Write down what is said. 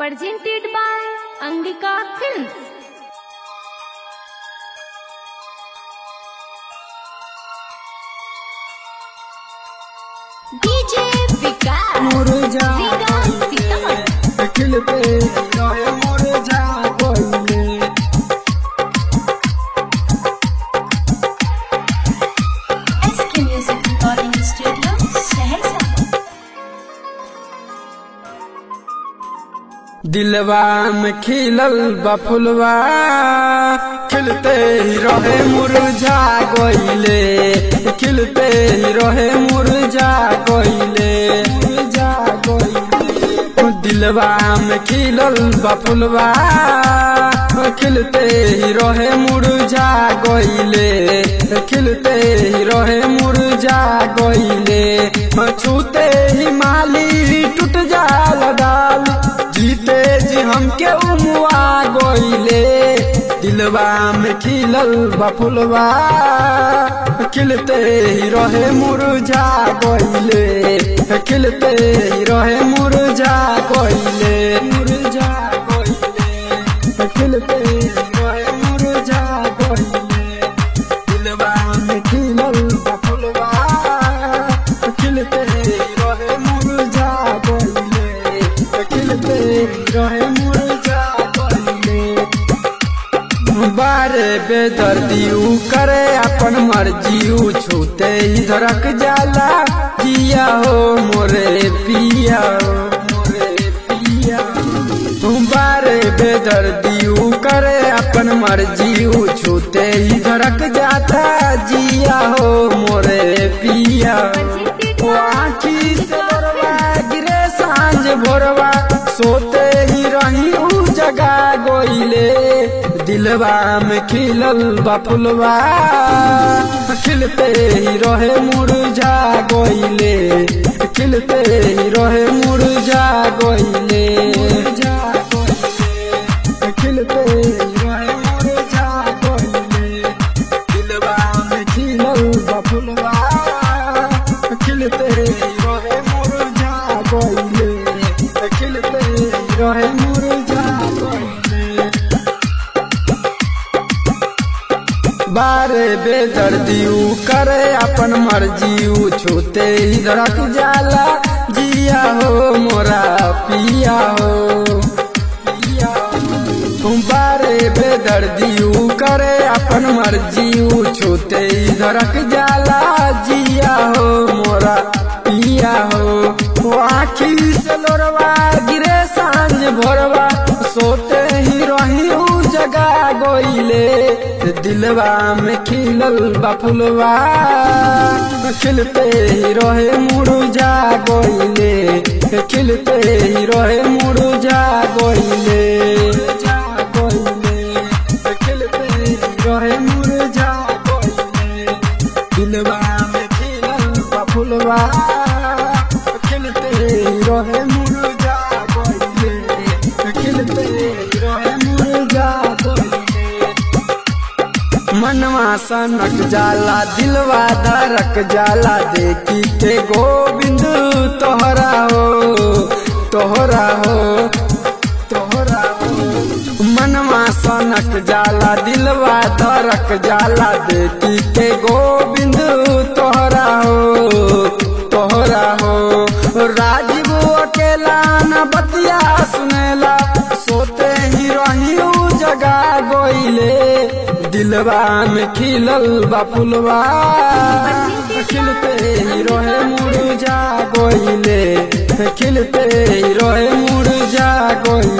presented by Angika Films. DJ Vikas. मुरझा Zira Sitamat. अखिल पे रहे मुरझा कोइले SK Music Recording Studio, Saharsa. दिलवा में खिलल बफुलवा खिलते ही रहे मुरझा गइले खिलते ही रहे मुरझा गइले मुरझा गइले दिलवा में खिलल बफुलवा खिलते ही रहे मुरझा गइले खिलते ही रहे मुरझा गइले छूते ही माली टूट जाला डाल जीते जी हमके उमुआ गइले दिलवा में खिलल बफुलवा खिलते ही रहे मुरझा गइले खिलते ही रहे मुरझा गइले मुरझा गइले खिलते ही रहे मुरझा गइले दिलवा में खिलल बफुलवा खिलते ही रहे मुरझा गइले खिलते ही रहे मुरझा गइले बारे बेदर्दी ऊ करे अपन मर्जी ऊ छूते ही धड़क जाला जिया हो मोरे पिया हो मोरे पिया तुम बारे बेदर्दी ऊ करे अपन मर्जी ऊ छूते ही धड़क जाता जिया हो मोरे पिया Presented ओ by आँखी से Angika बरवा Films. गिरे सांझ भोरवा सोते ही रही ऊ जगा गोइले दिलवा में खिलल बफुलवा खिलते ही रहे मुरझा गोइले खिलते ही रहे मुरझा गोइले मुरझा गोइले खिलते ही रहे मुरझा गोइले दिलवा में खिलल बफुलवा खिलते रहे मुरझा गइले खिलते रहे मुरझा गइले बारे बेदर्दी ऊ करे अपन मर्जी ऊ छूते ही धड़क जाला जिया हो मोरा पिया हो पिया तुम बारे बेदर्दी ऊ करे अपन मर्जी ऊ छूते ही धड़क जाला जिया हो मोरा पिया हो वो आखी से लोरवा गिरे सांझ भोरवा सोते ही रही ऊ जगा गोइले दिलवा में खिलल बफुलवा खिलते ही रहे मुरझा गोइले खिलते ही रहे मुरझा गोइले खिलते ही रहे मुरझा गोइले दिलवा में खिलल बफुलवा खिलते ही रहे मुरझा गोइले खिलते ही रहे मुरझा गोइले मनवा सनक जाला दिलवा धड़क जाला देखी के गोविंद तोहरा हो तोहरा हो तोहरा हो मनवा सनक जाला दिलवा धड़क जाला देखी के गोविंद तोहरा हो तोहरा हो राजीव अकेला न बतिया सुनेला सोते ही रही ऊ जगा गोइले दिलवा में खिलल बफुलवा खिलते ही रहे मुरझा गोइले खिलते ही रहे मुरझा गोइले